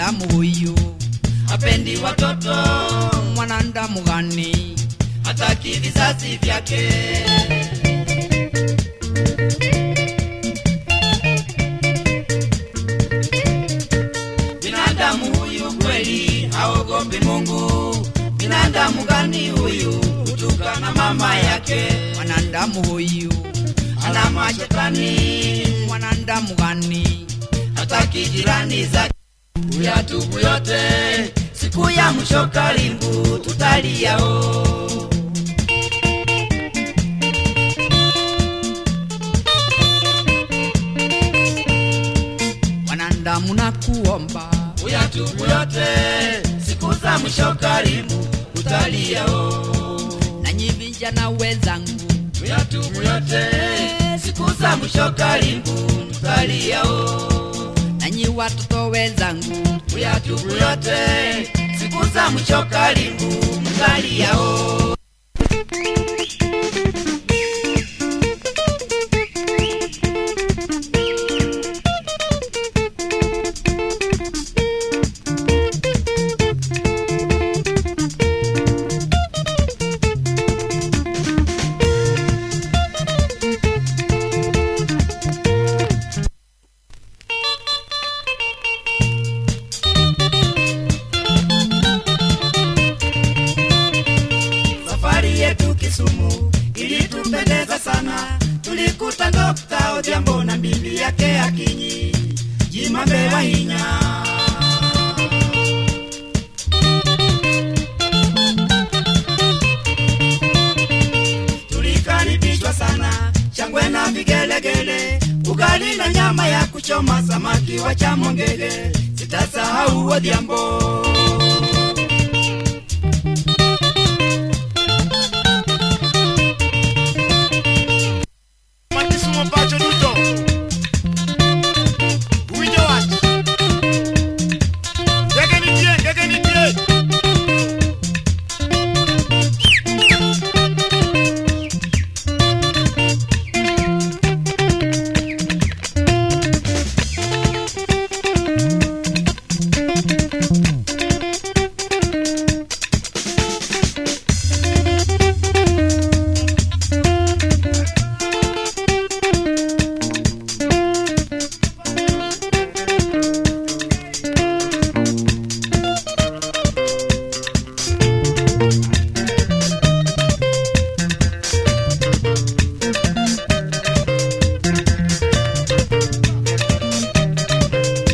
mwanadamu huyu hapendi watoto mwanadamu gani hataki vizazi vyake binadamu huyu kweli haogopi mungu binadamu gani huyu kutukana mama yake mwanadamu huyu ana mashetani mwanadamu gani hataki jirani zake uyatubu yote siku ya mwisho karibu tutaliao mwanadamu na kuomba uyatubu yote siku za mwisho karibu tutaliao nanyi vijana wenzangu uyatubu yote siku za mwisho karibu tutaliao nanyi watoto wenzangu uyatubu yote siku za mwisho karibu tutaliao safari yetu Kisumu ilitupendeza sana, tulikuta Dokta Odhiambo na bibi yake Akinyi Jimambe Wahinya. Tulikaribishwa sana, shangwe na vigelegele, ugali na nyama ya kuchoma, samaki wa chamongege, sitasahau Odhiambo.